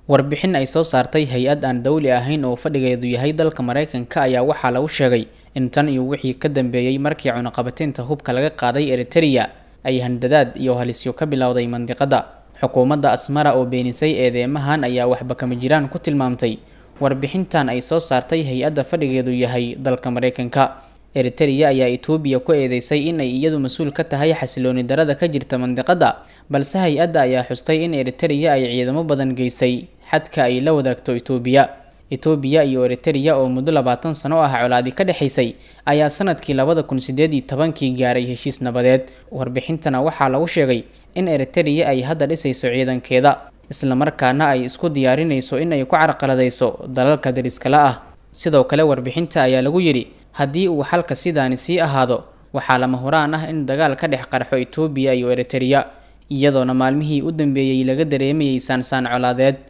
warbixin ay soo saartay hay-ad aan dowli ahayn oo fadhigeedu yahay dalka maraykanka ayaa waxaa lagu sheegay in tan iyo wixii ka dambeeyey markii cunaqabateynta hubka laga qaaday eritereya ay handadaad iyo halisyo ka bilowday mandiqada xukuumadda asmara oo beenisay eedeymahan ayaa waxba kama jiraan ku tilmaamtay warbixintan ay soo saartay hay-adda fadhigeedu yahay dalka maraykanka eritereya ayaa etoobiya ku eedeysay in ay iyadu mas-uul ka tahay xasilooni darada ka jirta mandiqada balse hay-adda ayaa xustay in eritereya ay ciidamo badan geysay xadka ay la wadaagto etoobiya etoobiya iyo eritereya oo muddo labaatan sano ah colaadi ka dhexaysay ayaa sanadkii labada kun sideed iyo tobankii gaaray heshiis nabadeed warbixintana waxaa lagu sheegay in eritereya ay hadda dhisayso ciidankeeda islamarkaana ay isku diyaarinayso in ay ku carqaladayso dalalka dariskala ah sidoo kale warbixinta ayaa lagu yidhi haddii uu xalka sidaani sii ahaado waxaa lama huraan ah in dagaal ka dhex qarxo etoobiya iyo eritereya iyadoona maalmihii u dambeeyey laga dareemayay saansaan colaadeed